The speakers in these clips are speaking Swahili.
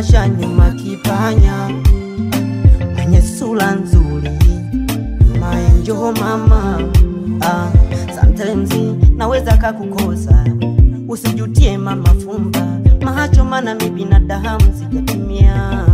bashasha nyuma kipanya mwenye sura nzuri maenjo mama ah, sometimes naweza kakukosa usijutie mama fumba macho mana mi binadamu sijatimia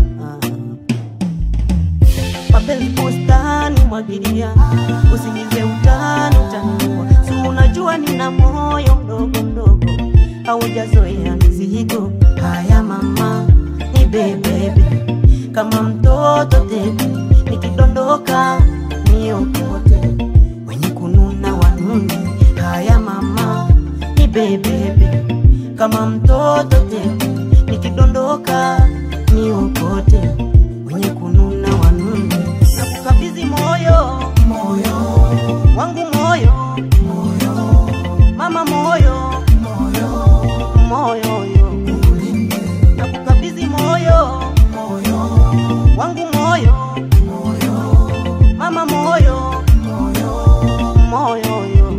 mapenzi bustani mwagilia usingize utani utaniua si unajua nina moyo mdogo mdogo haujazoea mizigo haya mama ni bebebe kama mtoto tete nikidondoka niokote wenye kununa wanuni haya mama ni bebebe kama mtoto tete nikidondoka niokote wenye kununa wanuni nakukabidhi moyo moyo wangu moyo moyo mama moyo moyo moyo yo nakukabidhi moyo moyo wangu moyo moyo mama moyo moyo moyo yo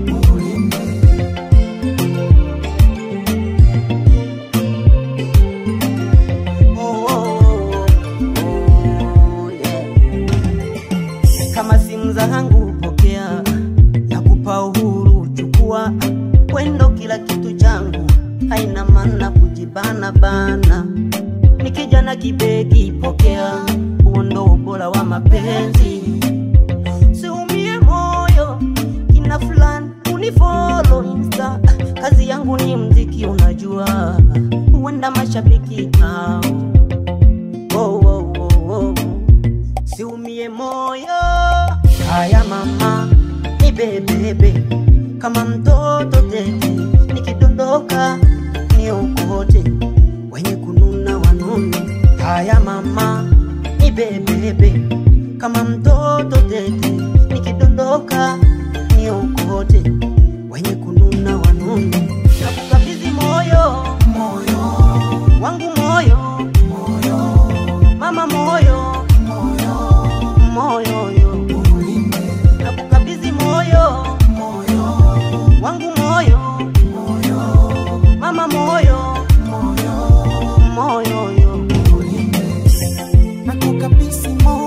Oh, oh, oh, yeah. kama simu zangu pokea, nakupa uhuru, chukua kwendo, kila kitu changu, haina maana kujibana bana. Nikija na kibegi pokea, huo ndo ubora wa mapenzi. Siumie moyo, kina fulani unifollow insta, kazi yangu ni mziki, unajua huenda mashabiki hao oh, oh, oh, oh. Siumie moyo, haya mama ni bebebe kama mtoto tete, nikidondoka ni ukote wenye kununa wanune. Haya mama ni bebebe kama mtoto tete, nikidondoka ni ukote wenye kununa wanune. Nakukabidhi moyo moyo wangu moyo moyo mama moyo moyo moyo yo nakukabidhi moyo moyo wangu moyo moyo mama moyo moyo moyo yo nakukabisi moyo